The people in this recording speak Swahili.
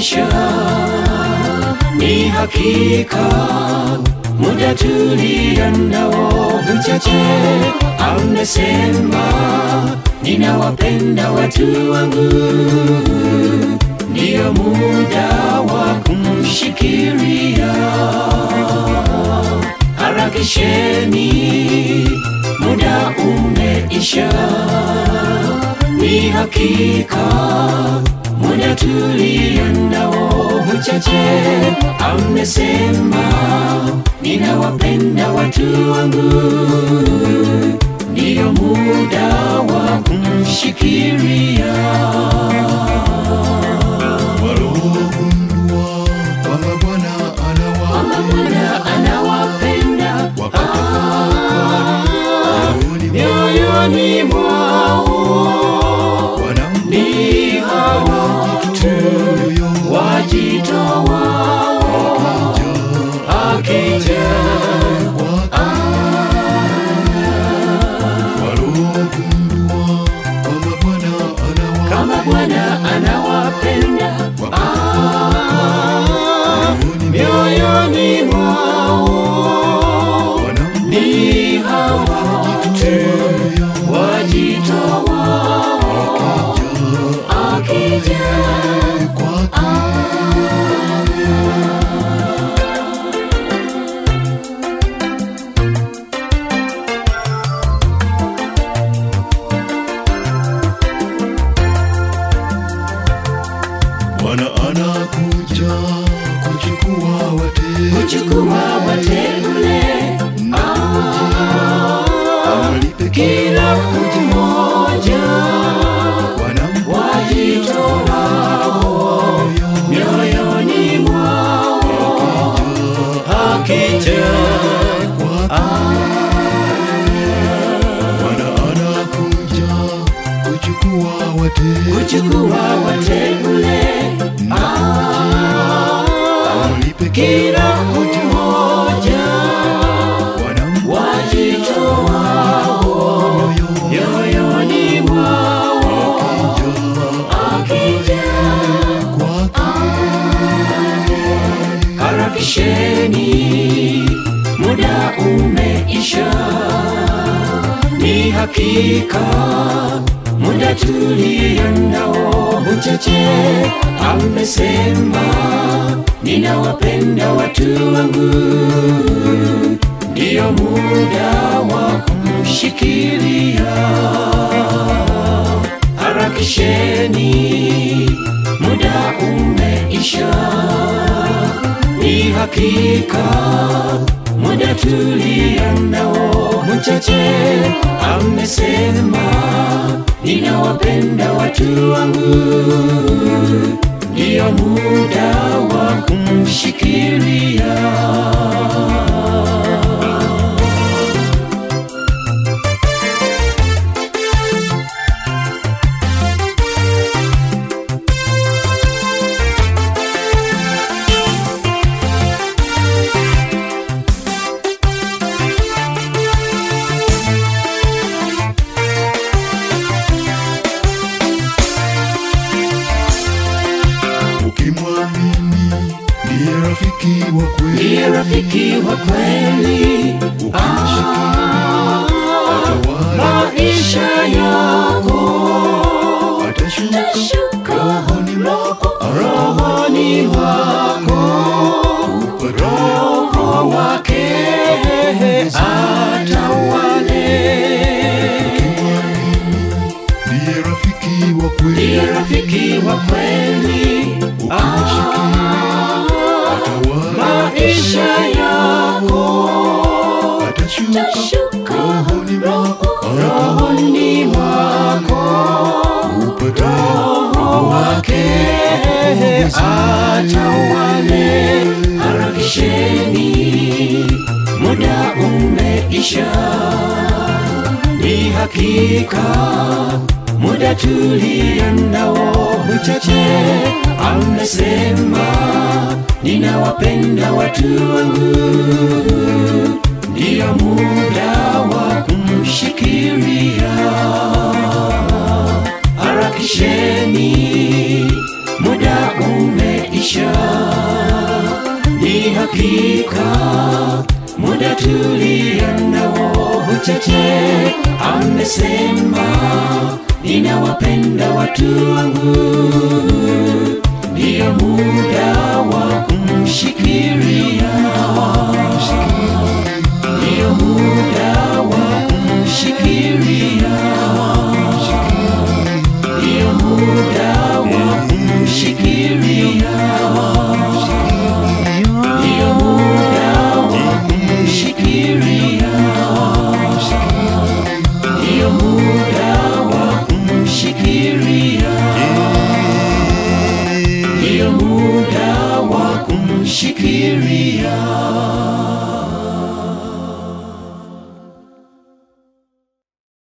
umeisha, ni hakika muda tulionao mchache. Amesema ninawapenda watu wangu, ndiyo muda wa kumshikilia. Harakisheni, muda umeisha, ni hakika muda tulionao mchache. Amesema ninawapenda watu wangu, ndiyo muda wa kumshikilia. waliogundua kwamba Bwana Kwamba Bwana anawapenda wakatafakari mioyoni mwao, ni hawa tu wajitoa akija waliogundua kwamba Bwana kama Bwana anawapenda mioyoni mwao, ni hawa tu wajitoa akija Bwana anakuja kuchukua wateule kuchukua wateule awalipe kila mmoja wanampa wajitoao mioyoni mwao akija Bwana anakuja kuchukua wateule kuchukua wateule awalipe kila mmoja wanampa wajitoao mioyoni mwao akija harakisheni, muda umeisha, ni hakika muda tulionao mchache. Amesema ninawapenda watu wangu, ndiyo muda wa kumshikilia. Harakisheni, muda umeisha ni hakika muda tulionao mchache. Amesema ninawapenda watu wangu, ndiyo muda wa kumshikilia. ukimwamini ndiye rafiki wa kweli Ndiye rafiki wa kweli, atawala maisha yako atashuka rohoni mwako rohoni mwako roho wake atawale. ndiye rafiki wa kweli Ndiye rafiki wa kweli, atawala maisha yako atashuka rohoni mwako rohoni mwako roho wake atawale. Harakisheni, muda umeisha, ni hakika muda tulionao mchache. Amesema ninawapenda watu wangu, ndiyo muda wa kumshikilia. Harakisheni, muda umeisha hakika muda tulionao uchache amesema ninawapenda watu wangu ndiyo muda wa kumshikiria ndiyo muda wa kumshikiria ndiyo muda wa kumshikiria ndiyo muda wa kumshikiria ndiyo muda wa kumshikiria ndiyo muda wa kumshikiria